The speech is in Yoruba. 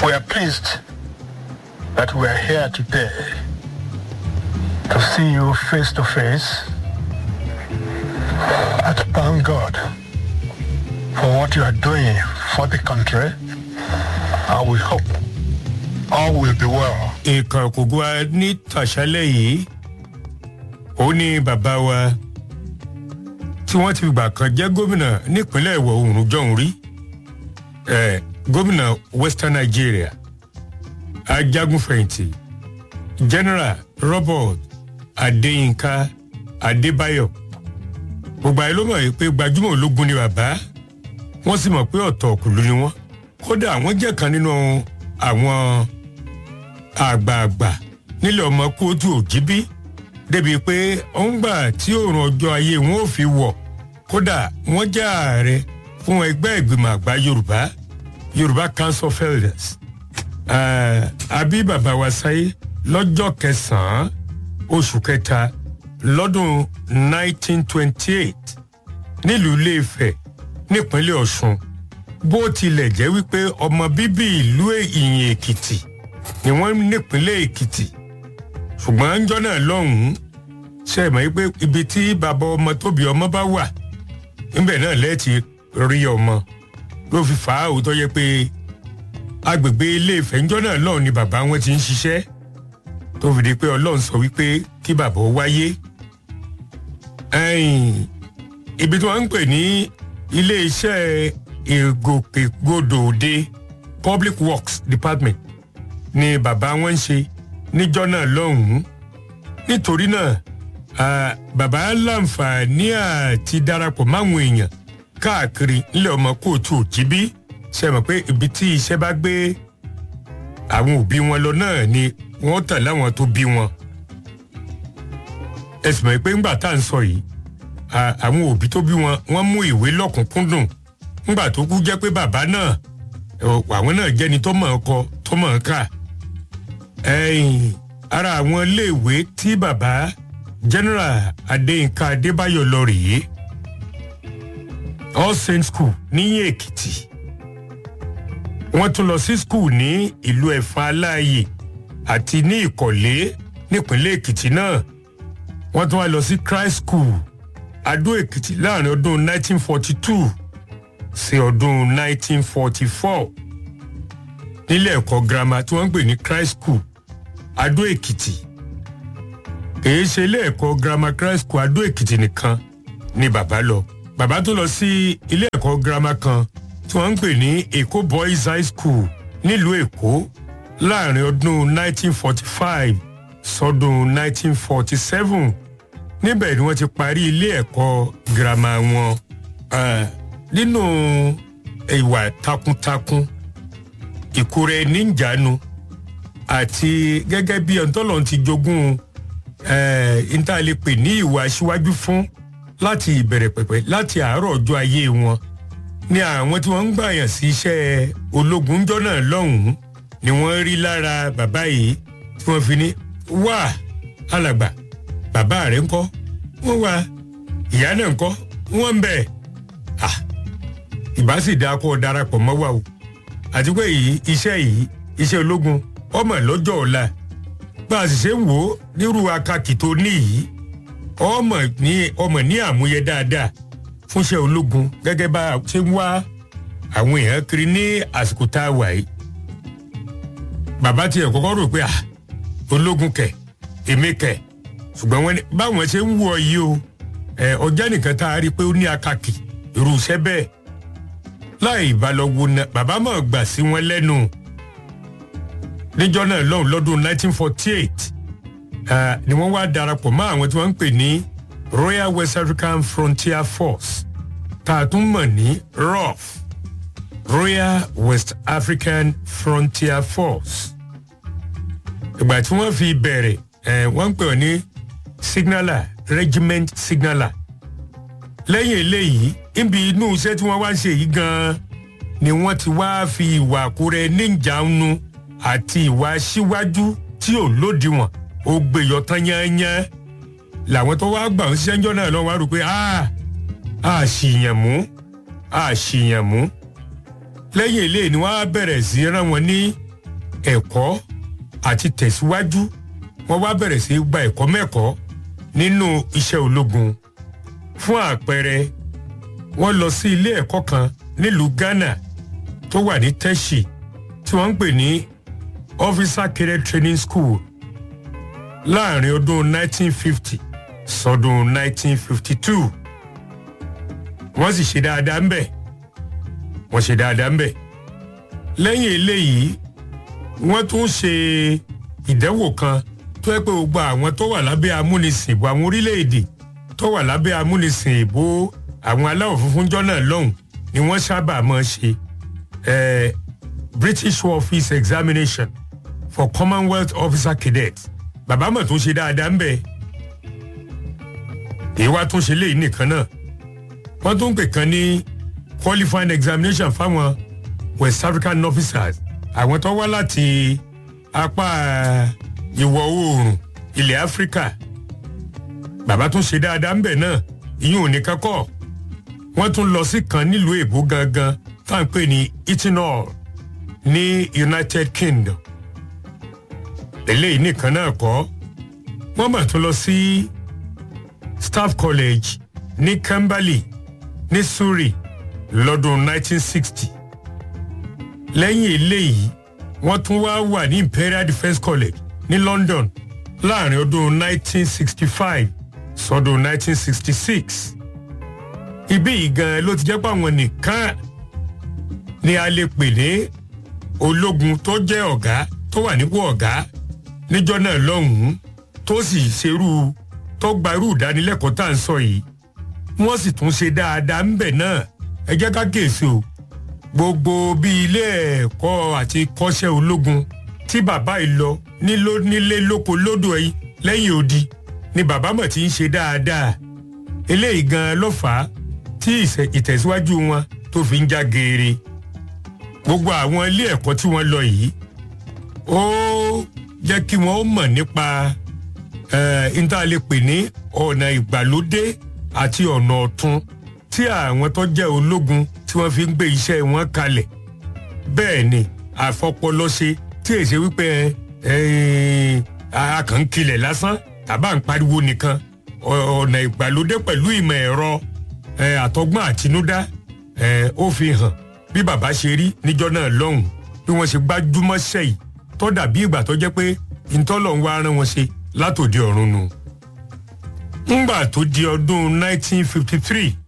We are pleased that we are here today to see you face to face and to thank God for what you are doing for the country. And we hope all will be well. nǹkan kò gbọ́ wa ní tàṣálẹ̀ yìí ó ní bàbá wa tí wọ́n ti gbà kan jẹ́ gómìnà nípínlẹ̀ ìwọ̀ oòrùn jọ̀hún rí eh, gómìnà western nigeria ajagunfẹ̀yìntì general robert adéyínká adébáyọ̀ gbogbo àyè ló mọ̀ yìí pé gbajúmọ̀ ológun ni bàbá wọ́n sì mọ̀ pé ọ̀tọ̀ ọ̀kùnlú ni wọ́n kódà wọ́n jẹ́ kan nínú àwọn àgbààgbà nílẹ̀ ọmọ kóòtù òjìbí débi pé òun gbà tí òòrùn ọjọ́ ayé wọn ò fi wọ̀ kódà wọ́n jẹ́ ààrẹ fún ẹgbẹ́ ìgbìmọ̀ àgbà yorùbá yorùbá council of elders àbí bàbá wa sáyé lọ́jọ́ kẹsàn-án oṣù kẹta lọ́dún 1928 nílùú iléèfẹ̀ nípínlẹ̀ ọ̀ṣun bó tilẹ̀ jẹ́ wípé ọmọ bíbí ìlú ìyìn èkìtì ni wọ́n nípínlẹ̀ èkìtì ṣùgbọ́n ńjọ́ náà lọ́hùn-ún ṣe é mọ̀ pé ibi tí bàbá ọmọ tóbi ọmọ bá wà níbẹ̀ náà lẹ́ẹ̀tì rí ọmọ ló fi fà á òótọ́ yẹ pé agbègbè ilé ìfẹ́ ńjọ́ náà lọ́hùn ni bàbá wọn ti ń ṣiṣẹ́ tó fi di pé ọlọ́run sọ wípé kí bàbá ó wáyé ibi tí wọ́n ń pè ní ilé iṣẹ́ ìgòkègbodò òde public works department ni bàbá wọn ń ṣe níjọ́ náà lọ́hùn-ún nítorí náà bàbá láǹfààní àti darapọ̀ máwọn èèyàn káàkiri ńlẹ̀ ọmọ kóòtù òjìbí ṣe mọ̀ pé ibi tí iṣẹ́ bá gbé àwọn òbí wọn lọ náà ni wọ́n tà láwọn tó bí wọn ẹ sì mọ̀ pé ńgbà tá à ń sọ yìí àwọn òbí tó bí wọn wọ́n mú ìwé lọ́kùnkúndùn ńgbà tó kú jẹ́ pé bàbá náà àwọn náà jẹ́ni tó mọ̀ ọ́ kọ tó mọ̀ ọ́ kà ẹ̀yìn ara àwọn iléèwé tí bàbá general adéyínká adébáyọ̀ lọ rèé all saints school níyìn èkìtì wọ́n tún lọ sí school ní ìlú ẹ̀fọn aláàyè àti ní ìkọ̀lé nípínlẹ̀ èkìtì náà wọ́n tún wá lọ sí christ school adó èkìtì láàrin ọdún 1942 sí ọdún 1944 nílé ẹ̀kọ́ girama tí wọ́n ń pè ní christ school adó èkìtì kìí ṣe ilé ẹ̀kọ́ girama christ school adó èkìtì nìkan ni bàbá lọ bàbá tó lọ sí ilé ẹ̀kọ́ girama kan tí wọ́n ń pè ní èkó boys high school nílùú èkó láàrin ọdún 1945 sọdún 1947 níbẹ̀ ni wọ́n ti parí ilé ẹ̀kọ́ girama wọn nínú ìwà takuntakun ìkúrẹ́ ẹni ń jánu àti gẹ́gẹ́ bí ọ̀ntọ́lọ́n ti jogún ìntàlẹ́pẹ̀ ní ìwà aṣíwájú fún láti ìbẹ̀rẹ̀ pẹ̀pẹ̀ láti àárọ̀ ọjọ́ ayé wọn ni àwọn tí wọ́n ń gbàyàn sí iṣẹ́ ológun jọ́ náà lọ́hùn-ún ni wọ́n rí lára bàbá yìí tí wọ́n fi ní wá alàgbà bàbá rẹ̀ ńkọ́ wọ́n wá ìyá náà ńkọ́ wọ́n ń bẹ̀ ìbá sì dáa kó darapọ̀ mọ́ wa o àti pé yìí iṣẹ́ yìí iṣẹ́ ológun ọmọ lọ́jọ́ ọ̀la bá a sì ṣe ń wò ó nírú akakì tó ní yìí ọmọ ní ọmọ ní àmúyẹ dáadáa fúnṣẹ́ ológun gẹ́gẹ́ bá a ṣe ń wá àwọn èèyàn kiri ní àsìkò tá a wà yìí bàbá tiẹ̀ kọ́kọ́ rò pé ah ológun kẹ̀ èmi kẹ̀ ṣùgbọ́n wọn báwọn ṣe ń wọ yìí o ọjà nìkan tá a rí i pé ó ní akakì irú iṣẹ́ bẹ́ẹ̀ láì ìbálòwò náà bàbá mọ̀ gbà sí wọn lẹ́nu níjọ́ náà lọ́hùn lọ́dún 1948 ni wọ́n wá darapọ̀ mọ́ àwọn tí wọ́n ń pè ní Royal West African Frontier Force tá a tún mọ̀ ní ROF Royal West African Frontier Force ìgbà tí wọ́n fi bẹ̀rẹ̀ wọ́n ń pè wọ́n ní signaller regiment signaller lẹ́yìn eléyìí níbi inú iṣẹ́ tí wọ́n wá ń ṣe yìí gan-an ni wọ́n ti wá fi ìwà àkúrẹ́ níjàánu àti ìwà síwájú tí ò lódiwọ̀n ó gbèyọ̀ tán yányán làwọn tó wá gbà ń ṣẹ́njọ́ náà lọ́wọ́ wá rò pé a ṣìyàn mú a ṣìyàn mú lẹ́yìn eléyìí ni wọ́n á bẹ̀rẹ̀ sí rán wọn ní ẹ̀kọ́ àti tẹ̀síwájú wọ́n wá bẹ̀rẹ̀ sí í gba ẹ̀kọ́ mẹ́kọ̀ọ́ nínú iṣẹ́ ológun fún àpẹẹrẹ wọ́n lọ sí ilé ẹ̀kọ́ kan nílùú Ghana tó wà ní Tẹ́ṣì tí wọ́n ń pè ní Officer Cadet Training School láàrin ọdún 1950 sọdún 1952 wọ́n sì ṣe dáadáa ń bẹ̀ wọ́n ṣe dáadáa ń bẹ̀ lẹ́yìn eléyìí wọ́n tún ṣe ìdánwò kan tó yẹ pé gbogbo àwọn tó wà lábẹ́ amúnisìn ìbò àwọn orílẹ̀-èdè tó wà lábẹ́ amúnisìn ìbò àwọn aláwọ̀ funfun jọ́nà lọ́hùn ni wọ́n sábà máa ṣe eh, British War Office Examination for Commonwealth Officer Cadets bàbá mọ̀ tó ṣe dáadáa ń bẹ̀ èyí wá tún ṣe léyìí nìkan náà wọ́n tún pè kan ní qualifying examination fáwọn West African officers àwọn tó wá láti apá ìwọ̀ oòrùn ilẹ̀ Áfíríkà bàbá tún ṣe dáadáa ń bẹ̀ náà ìyún ò ní kankọ́ wọ́n tún lọ sí kan nílùú èbó gangan tá à ń pè ní Eternal ní United Kingdom eléyìí nìkan náà kọ́ wọ́n mà tún lọ sí Staff College ní Camberley ní Surrey lọ́dún 1960 lẹ́yìn eléyìí wọ́n tún wá wà ní Imperial Defence College ní London láàrin ọdún 1965 sọdún 1966 ibí yìí gan ló ti jẹ́ pé àwọn nìkan ni a lè pè ní ológun tó jẹ́ ọ̀gá tó wà nípò ọ̀gá níjọ́ náà lọ́hùn-ún tó sì ṣerú tó gba irú ìdánilẹ́kọ̀ọ́ tá à ń sọ yìí wọ́n sì tún ṣe dáadáa ń bẹ̀ náà ẹ jẹ́ ká kíyèsí o gbogbo bí ilé ẹ̀kọ́ àti kọ́ṣẹ́ ológun tí bàbá yìí lọ nílò nílé lóko lódò ẹ̀yìn lẹ́yìn odi ni bàbá mọ̀ tí ń ṣe dáadáa eléyìí gan ló fà á tí ìtẹ̀síwájú wọn tó fi ń já geere gbogbo àwọn ilé ẹ̀kọ́ tí wọ́n lọ yìí ó jẹ́ kí wọ́n mọ̀ nípa níta lè pè ní ọ̀nà ìgbàlódé àti ọ̀nà ọ̀tun tí àwọn tó jẹ́ ológun tí wọ́n fi ń gbé iṣẹ́ wọn kalẹ̀ bẹ́ẹ̀ ni àfọpọlọṣe tí èsè wípé a kàn ń kilẹ̀ lásán tàbá ń pariwo nìkan ọ̀nà ìgbàlódé pẹ̀lú ìmọ̀ ẹ̀rọ àtọgbọ́n àtinúdá ó fi hàn bí bàbá ṣe rí níjọ́ náà lọ́hùn bí wọ́n ṣe gbájúmọ́ sẹ́yìn tó dàbí ìgbà tó jẹ́ pé ìtọ́lọ̀ ń wá rán wọn ṣe látòdì ọ̀run nù. ńgbà tó di ọdún 1953